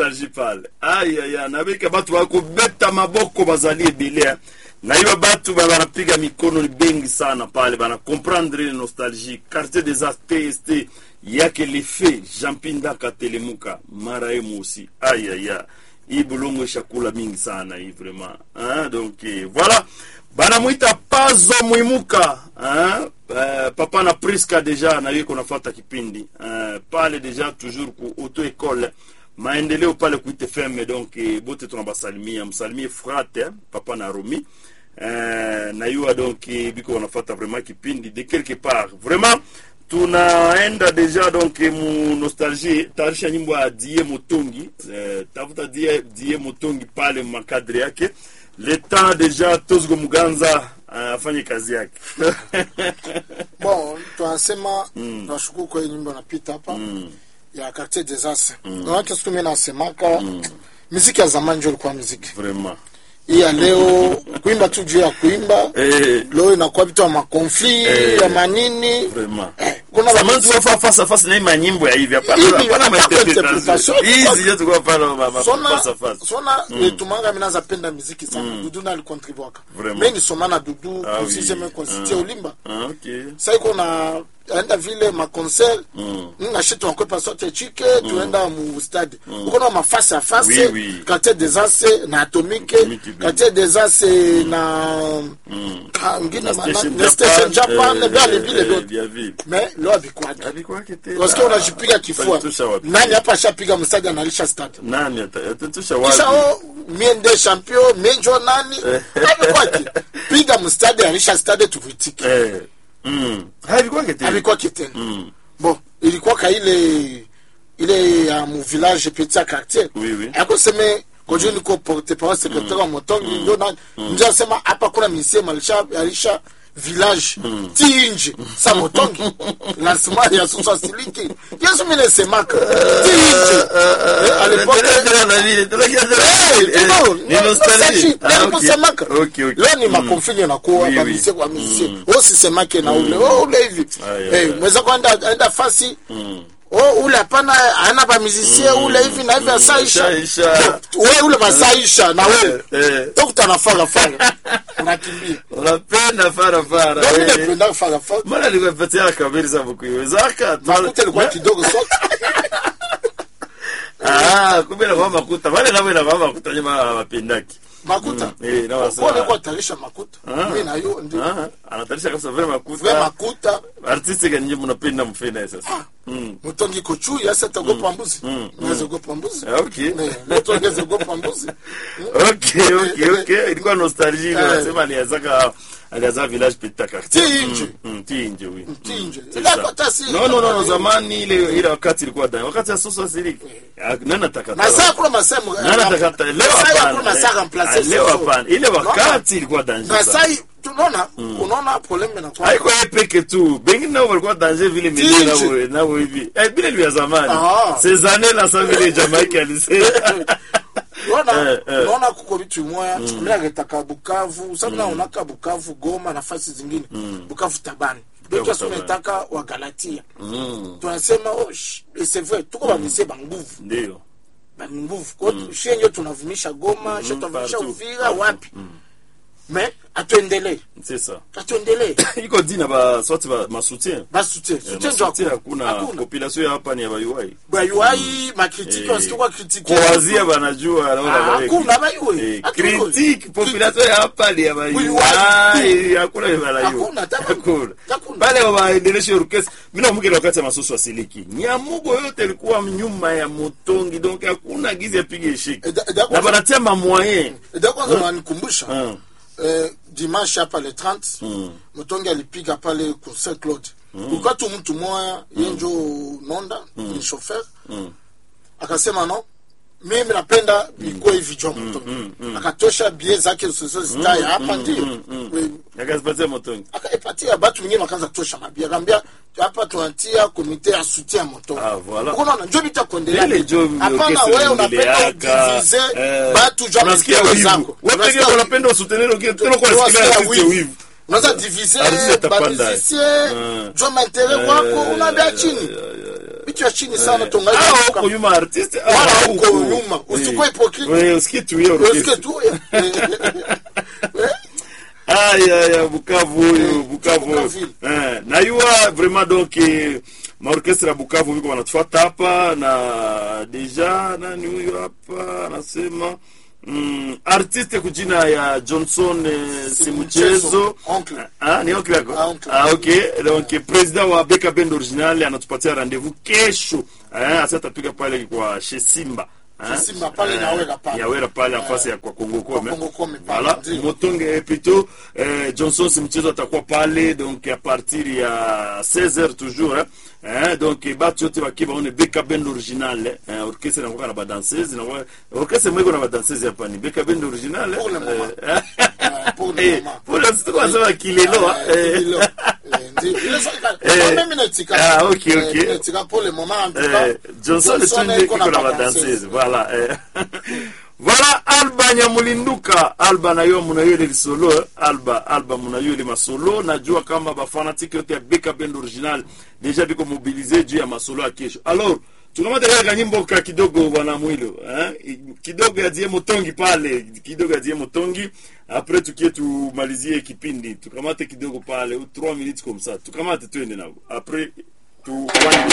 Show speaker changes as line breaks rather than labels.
nostalgie pale ayaya nabika batu bakobeta maboko bazali ebele na hiyo batu ba- banapiga mikono ni bengi sana pale bana comprendre ile nostalgie quartier des arts tst yake lefe jampindaka telemuka mara ye mosi ayaya hii bulongo ishakula mingi sana hii vraiment hein? donc eh, voilà banamwita pazo mwimuka hein? Uh, papa na priska deja na hiyo kunafata kipindi uh, pale deja toujours ku auto école maendeleo pale kuite fm donc eh, bote tunabasalimia msalimie frate eh, papa na romi uh, na yuwa donc eh, biko wanafata vraiment kipindi de quelque part vraiment tunaenda deja donc mu nostalgie tarisha nyimbo ya die motongi eh, tafuta die, die motongi pale makadre yake le temps deja tozgo muganza ah, afanye kazi yake
bon tunasema tunashukuru kwa hii nyimbo napita hapa ya quartier des As manake siku mimi nasemaka muziki ya zamani ndio ilikuwa muziki
vraiment
hii ya leo kuimba tu juu ya kuimba
eh,
leo inakuwa vitu ya makonfli
Eh.
ya manini
vraiment
Eh, kuna
zamani
ba-
tulikuwa face à face na hii manyimbo ya hivi hapana
Hivi,
hapana ma
hapana
interpretation
interpretation.
hizi ndio tulikuwa pale ma ma-
sona
face à face
sona tumanga mina zapenda muziki sana dudu na alikontribuaka
Vraiment.
mimi nisoma na dudu
Ah oui.
kusiseme konsitie ulimba
ah, okay
sasa iko na enda vile maconcert
Mm.
ngashi tunakwepa sote chike tuenda mu stade uko na mafasi a face
Oui, oui.
quartier des As na atomique
Atomique, oui.
quartier des As na Ah, ngine
Na
mana-
Station
na station
Japan,
Japan
eh,
vile
eh,
vile
eh,
vyote
vya vile.
mais leo abikwake
Alikuwake tena.
wasikia unajipiga kifua
Utanitusha wapi?
nani hapa ashapiga mstadi analisha stade
nani ata- atatusha
kisha
wapi
o mie nde champion mie njo nani abikwake piga mstadi alisha stade tuvitike
eh mm haikuwake tena
abikwake tena
mm
bon ilikuwaka ile ile ya mu village petit ya quartier
Oui, oui.
akoseme kojuu niko porte parole secrétaire wa motongi ndio na ndio asema hapa kuna misemo alisha alisha village tinje sa motongi lancement ya susa siliki yesu mimi nasemaka tinje Eh, à l'époque kusemaka leo ni makonfini nakuwa
Oui, oui.
bamisie kwa misie osisemake na ule o ule hivi
Aye,
Eh,
aye.
mweza kwenda enda fasi o ule hapana ana bamizisie ule hivi na hivi asaisha
Asaisha.
we ule masaisha na we
Eh.
tokutana farafara unakimbia
unapenda farafara
Ndio mimi
wewe.
napenda farafara
mbona nikupatia kabiri za bukuiwezaka
makuta ilikuwa kidogo so
ah kumbe na mama kuta wale nabo na mama kuta nyuma wapendaki
makuta
Mm, eh, na wasema-
kwa nilikuwa tarisha makuta
Ah.
mimi na yo ndio
ah anatarisha kabisa vile
vya
makuta
makuta
artiste gani nyinyi mnapenda mfena sasa mm
mutongi kochu yasa tagopa mbuzi naweza gopa mbuzi
Ah, okay
Eh, mutongi aweza gopa mbuzi
okay okay okay ilikuwa nostalgie ile
Eh.
nasema alianzaka alianza village petit quartier
Tinje.
Mm, mm, tinje oui
Tinje.
C'est
Ile
ça.
hata si-
no no no no zamani ile ile wakati ilikuwa ndani wakati ya sosa siliki nani atakata
masaa kuna masemo
nani atakata leo
Masaa ya kuna
hapana
masaa
Eh,
remplacer
ah, leo
soso.
hapana ile
Unaona?
wakati ilikuwa danger
na
sana
sai tunaona unaona probleme na kwa
haiko yeye peke tu bengine nao walikuwa danger vile
Tinje.
mimi nao nao hivi eh bila vya zamani
Ah.
ces années là ça vile Jamaïque alisema
unaona
Eh, eh.
unaona kuko vitu moya mimi nagetaka Bukavu sababu naonaka Bukavu Goma nafasi zingine Bukavu Tabani
Bukavu
Beto
Tabani.
tunataka wa Galatia
Mm,
tunasema oh sh- et c'est vrai tuko bamise ba nguvu
ndio
ba nguvu kwa hiyo shie ndio tunavumisha Goma shie tunavumisha
partout.
Uvira wapi mais atuendelee
c'est ça
atuendelee
iko dina ba sorti ba masoutien
basi soutien soutien ndio
masoutien
hakuna
hakuna
hakuna
population ya hapa ni ya bayuai
bayuai makritiki
Eh,
wasitoka kritiki
kuwazia banajua naona
Ah,
wale-
hakuna bayuai
Eh,
Hatuko-
critique population ya hapa ni ya bayuai
Bayuai.
hakuna ya bayuai
Hakuna, hata
hakuna
hakuna.
pale waendeleshe orchestre mimi nakumbuka wakati ya masusu asiliki nyamugo yote ilikuwa nyuma ya motongi donc hakuna gizi apige shiki
Eh, da- da-
na banatia ma moyen
ndio kwanza wananikumbusha
Ah.
eh, dimanche hapa le 30 mtongi alipiga pale ku Saint Claude kulikuwa tu mtu moya yenjo nonda ni chauffeur akasema no mimi napenda ikuwe hivi jwa mtongi akatosha bie zake zozo zitaya hapa ndio We-
akazipatia motongi
akaipatia batu wengine wakaanza kutosha mabia akaambia hapa tunatia komite ya soutien ya moto
Ah, voilà.
unaona njo bita kuendelea
ile jo
hapana
orchestre
wewe unapenda
inaendeleaka,
udivize
eh,
batu jwa
unasikia
mistero
wivu
zako
wewe pekee
Unasikia
unapenda usoutenir okay tena kwa
Unasikia
sikia artiste
wivu.
wivu
unaweza divize
Artiste atapanda.
bamusicien
Mm.
jwa maintere wako
Eh,
unaambia
ya,
chini
ya, ya, ya.
vitu ya chini sana tongai
Ah, huko nyuma artiste ah,
Wala
huko.
huko nyuma. Usikuwe
Eh.
hypocrite.
Eh, usikitu hiyo
Usikie
orchestre.
tu eh.
aya ya bukavu huyu bukavu
Bukaville.
eh, na yuwa vraiment donc eh, maorkestre ya bukavu viko wanatufuata hapa na deja nani huyu hapa anasema mm, artiste kujina ya johnson eh, si mchezo
Oncle.
Ah, ni oncle yako
Ah, oncle.
ah, okay donc president wa beka bend original anatupatia rendez-vous kesho eh, asa atapiga pale kwa chez simba eh,
Simba pale na Wera pale.
ya wera pale nafasi ya kwa Kongo Kome
Kongo Kome pale,
voilà
ndio.
motonge plutôt eh, johnson si mchezo atakuwa pale donc a partir ya 16h toujours eh. Eh, donc eh, batu yote bakie baone beka bend original eh, orchestre inakuwa na badanseuse inakuwa orchestre mwiko na badanseuse hapa ni beka bend original
Pour le
eh,
moment.
eh,
Ah, pour le
eh,
moment.
pour le moment tunasema kilelo
Ah,
eh.
kilelo. Eh, ndio. Ile sasa-
Eh.
Mimi natika.
Ah, okay,
Eh,
okay.
natika pour le moment, en tout cas.
Eh, Johnson etunde
iko
kiko na
pa
badanseuse voilà eh. voilà alba nyamulinduka alba nayo munayo ile lisolo eh. alba alba munayo ile masolo najua kama bafanatiki yote ya beka bend original deja biko mobilize juu ya masolo ya kesho alors tukamata kaka kanyimbo ka kidogo bwana mwilo eh? I- kidogo ya die motongi pale kidogo ya die motongi apres tukie tumalizie kipindi tukamate kidogo pale 3 minutes comme ça tukamate twende nao apres tu